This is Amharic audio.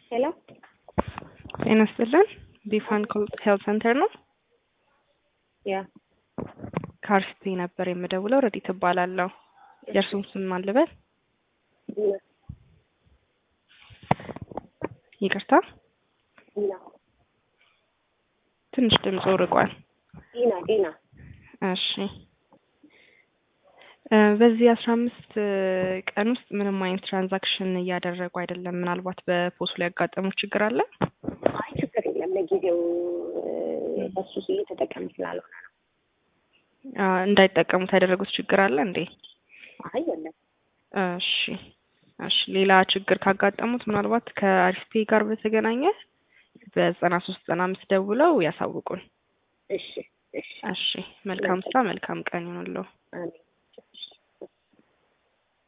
ሄሎ ጤና ይስጥልን። ቢፋን ሄልት ሴንተር ነው። ያ ከአርሲቲ ነበር የምደውለው። ረዲት እባላለሁ። የእርሱም ስም ማን ልበል? ዲና ይቅርታ ዲና ትንሽ ድምፁ ርቋል። ዲና ዲና እሺ እ በዚህ አስራ አምስት ቀን ውስጥ ምንም አይነት ትራንዛክሽን እያደረጉ አይደለም። ምናልባት በፖሱ ላይ ያጋጠሙ ችግር አለ? አይ ችግር የለም ለጊዜው እ በሱ እየተጠቀም ስላልሆነ ነው። አ፣ እንዳይጠቀሙት ያደረጉት ችግር አለ እንዴ? አይ የለም እሺ እሺ። ሌላ ችግር ካጋጠሙት ምናልባት ከአሪስቴ ጋር በተገናኘ በዘጠና ሶስት ዘጠና አምስት ደውለው ያሳውቁን። እሺ እሺ እሺ። መልካም ስራ፣ መልካም ቀን ይሁንልዎ። አሜን